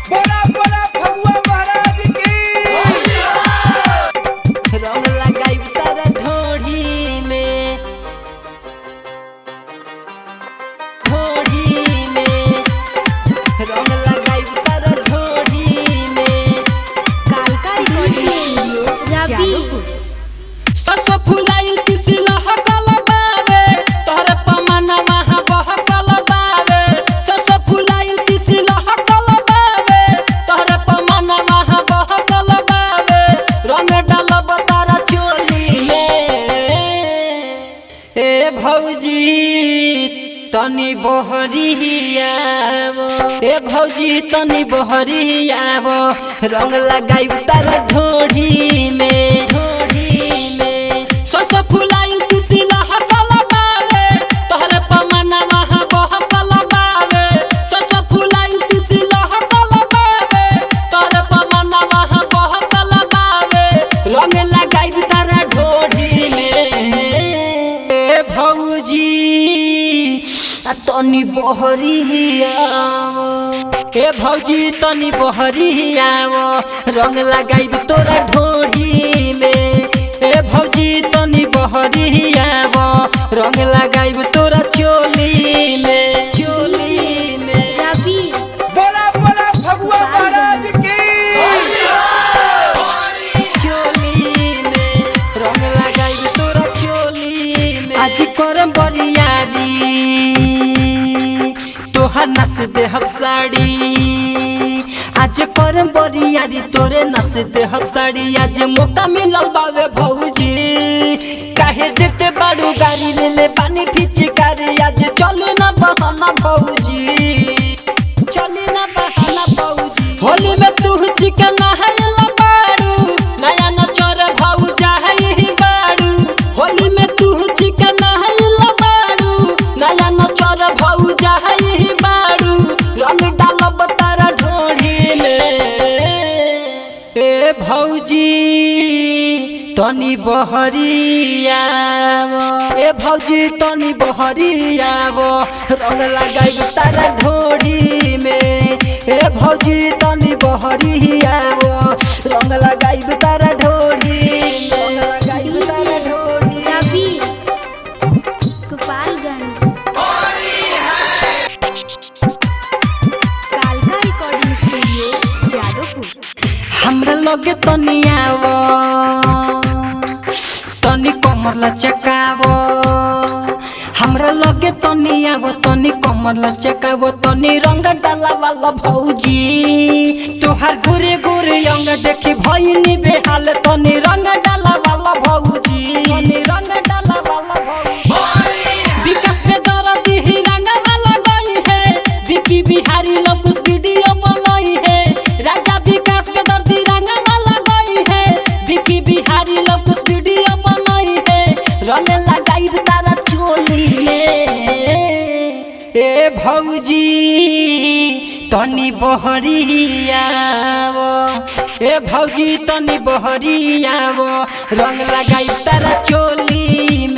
बोला बोला फगुआ महाराज की रंग लगाई तारा ढोढ़ी में ढोढ़ी में रंग लगाई तारा ढोढ़ी में कालका रिकॉर्डिंग स्टूडियो जादवपुर सरसों फुलाइल तिसी लहकल बावे तोहरे पमना वहाँ बहकल बावे सरसों फुलाइल तिसी लहकल बावे तोहरे पमना वहाँ बहकल बावे रंग डालब तारा चोली में ए भौजी तनी बहरियाव ए भौजी तनी बहरियाव रंग लगाई तारा ढोढ़ी में ढोढ़ी में सरसों फुलाइल तिसी लहकल बावे तोहरे पमना वहाँ बहकल बावे सरसों फुलाइल तिसी लहकल बावे तोहरे पमना वहाँ बहकल बावे रंग लगाई तारा ढोढ़ी में ए भौजी आ तनी बहरियाव ए भौजी तनी बहरियाव रंग लगाई तोरा ढोढ़ी में ए भौजी तनी बहरियाव रंग लगाई तोरा चोली में चोली में रवि बोला बोला फगुआ महाराज की चोली में रंग लगाई तोरा चोली में आज करम बरियारी तोहार नस देहब साड़ी आज करम बरियारी तोरे नस देहब साड़ी आज मौका मिलल बावे भौजी काहे देते बाड़ू गाड़ी ले ले पानी फिचकारी आज चले ना बहाना भौजी चले ना बहाना भौजी होली में तू चिकन नहायला बाड़ू नया नचर भौजा है बाड़ू होली में तू चिकन नहायला बाड़ू नया नचर भौजा है बाड़ू रंग डालब तारा ढोढ़ी में ए भौजी तनी बहरियाव ए भौजी तनी बहरियाव रंग लगाई तारा ढोढ़ी में ए भौजी तनी बहरियाव रंग लगाई तारा ढोढ़ी में रंग लगाई तारा ढोढ़ी रवि गोपालगंज कालका रिकॉर्डिंग स्टूडियो जादवपुर हमरा लगे तनी आव तनी कमर लचकाव हमरा लगे तनी आव तनी कमर लचकाव तनी रंग डाला वाला भौजी तोहार गोरे गोरे अंग देखी भइनी बेहाल तनी रंग डाला वाला भौजी तनी रंग डाला वाला भौजी विकास पे दर्द ही रंग वाला गई है विकी बिहारी लपुस वीडियो बनाई है राजा विकास पे दर्द ही रंग वाला गई है विकी बिहारी लपुस वीडियो बनाई है रंग लगाई तारा चोली में ए भौजी तनी बहरियाव ए भौजी तनी बहरियाव रंग लगाई तारा चोली